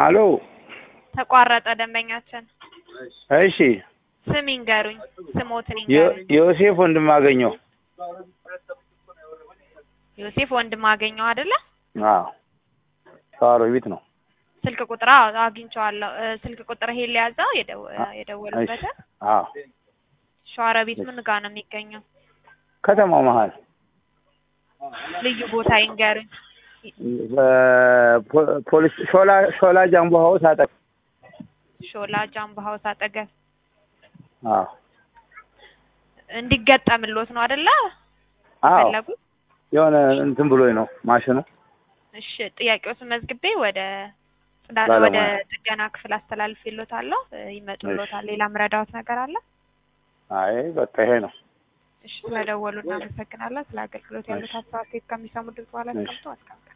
አሎ ተቋረጠ ደንበኛችን። እሺ ስም ይንገሩኝ፣ ስሞትን ዮ- ይንገሩኝ። ዮሴፍ ወንድማገኘው ዮሴፍ ወንድም አገኘው አይደለ? አዎ ሸዋሮ ቤት ነው ስልክ ቁጥር አዎ፣ አግኝቼዋለሁ። እ፣ ስልክ ቁጥር ይሄ ሊያዘው የደው- እሺ የደወሉበትን አዎ ሸዋሮቢት ምን ጋር ነው የሚገኘው? ከተማው መሀል ልዩ ቦታ ይንገሩኝ። በፖ- ፖሊስ ሾላ ሾላ ጃምቦ ሀውስ አጠ ሾላ ጃምቦ ሀውስ አጠገብ አዎ እንዲገጠምሎት ነው አይደለ? አዎ ፈለጉት? የሆነ እንትን ብሎኝ ነው ማሽኑ እሺ ጥያቄዎትን መዝግቤ ወደ ጽዳ- ባለሙያ። ወደ ጥገና ክፍል አስተላልፌልዎታለሁ። እ፣ ይመጡልዎታል። ሌላ ምረዳዎት ነገር አለ? አይ በቃ ይሄ ነው እሺ ስለደወሉ እናመሰግናለን። ስለ አገልግሎት ያሉት ሀሳብ ከሚሰሙ ድምፅ በኋላ እሺ። ተቀምጦ አስቀምጠ